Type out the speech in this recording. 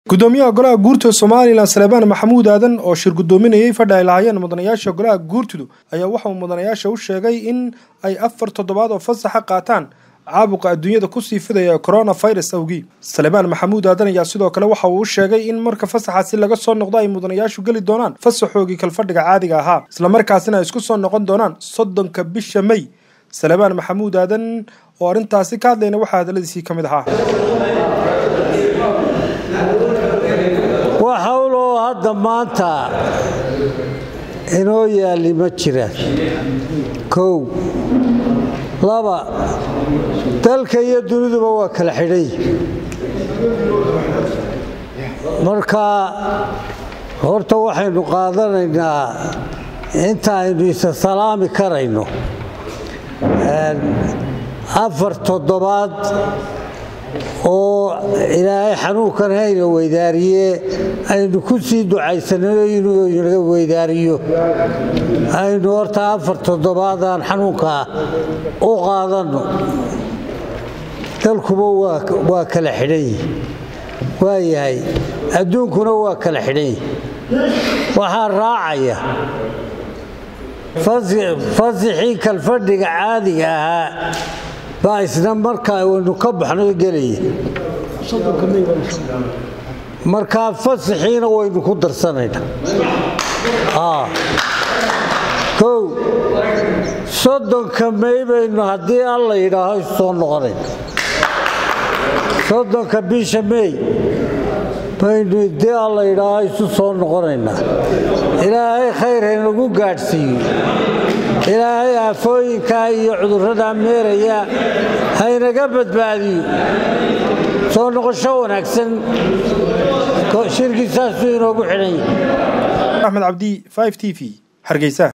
gudoomiyaha golaha guurtida somalilan salebaan maxamuud aadan oo shir gudoominayay fadhi ay lahaayeen mudanayaasha golaha guurtidu ayaa waxa uu mudanayaasha u sheegay in ay afar toddobaad oo fasaxa qaataan caabuqa adduunyada kusii fidaya coronavirus awgii salebaan maxamuud aadan ayaa sidoo kale waxa uu u sheegay in marka fasaxaasi laga soo noqdo ay mudanayaashu geli doonaan fasaxoogii kalfadhiga caadiga ahaa islamarkaasina ay isku soo noqon doonaan soddonka bisha may salebaan maxamuud aadan oo arrintaasi ka hadlayna waxaa hadaladiisii ka mid ahaa wax howloo hadda maanta inoo yaalli ma jiraan kow laba dalka iyo duniduba waa kala xidhay marka horta waxaynu qaadanaynaa inta aynu isa salaami karayno afar toddobaad oo ilaahay xanuunkan hayna weydaariye aynu ku sii ducaysanano inuu inaga weydaariyo aynu horta afar toddobaadaan xanuunkaa u qaadanno dalkuba waa kala xidhan yihi waa yahay adduunkuna waa kala xidhan yihi waxaa raacaya fasixii kalfadhiga caadiga ahaa baa isna markaa waynu ka baxno gelaya markaa fasaxiina waynu ku darsanaynaa kow soddonka may baynu haddii alla yidhaaho isoo noqonayna soddonka bisha may baynu haddii alla yidhaaho isu soo noqonaynaa ilaahay khayr haynagu gaadhsiiyo ilaahay aafooyinkaa iyo cudurradaa meeraya haynaga badbaadiyo soo noqosho wanaagsan shirkii saasuu inoogu xidhan yahay axmed cabdi 5 t v hargeysa